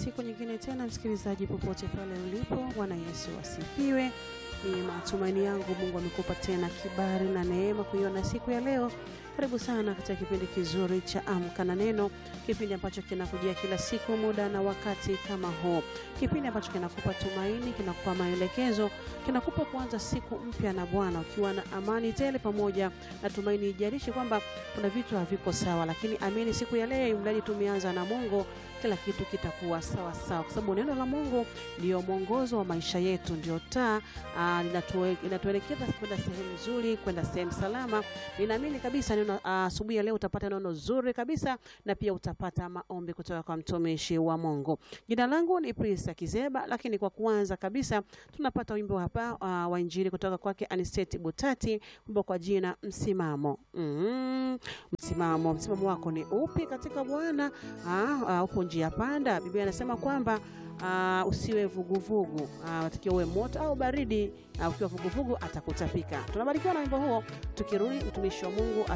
siku nyingine tena, msikilizaji, popote pale ulipo, Bwana Yesu asifiwe. Ni matumaini yangu Mungu amekupa tena kibali na neema kuiona siku ya leo. Karibu sana katika kipindi kizuri cha Amka na Neno, kipindi ambacho kinakujia kila siku muda na wakati kama huu, kipindi ambacho kinakupa tumaini, kinakupa maelekezo, kinakupa kuanza siku mpya na Bwana ukiwa na amani tele pamoja na tumaini. Ijalishi kwamba kuna vitu haviko sawa, lakini amini siku ya leo, mradi tumeanza na Mungu, kila kitu kitakuwa sawa sawa, kwa sababu neno la Mungu ndio mwongozo wa maisha yetu, ndio taa ah, linatue- linatuelekeza kwenda sehemu nzuri, kwenda sehemu salama. Ninaamini kabisa neno ah, asubuhi ya leo utapata neno zuri kabisa, na pia utapata maombi kutoka kwa mtumishi wa Mungu. Jina langu ni Prisa Kizeba, lakini kwa kuanza kabisa tunapata wimbo hapa ah, wa Injili kutoka kwake Aniseti Butati, wimbo kwa jina Msimamo. Mm, msimamo, msimamo wako ni upi katika Bwana? Ah, ah, upo njia panda. Biblia inasema kwamba ah, usiwe vuguvugu, ah, watakiwa uwe moto au baridi. ah, ukiwa vuguvugu atakutapika. Tunabarikiwa na wimbo huo. Tukirudi, mtumishi wa Mungu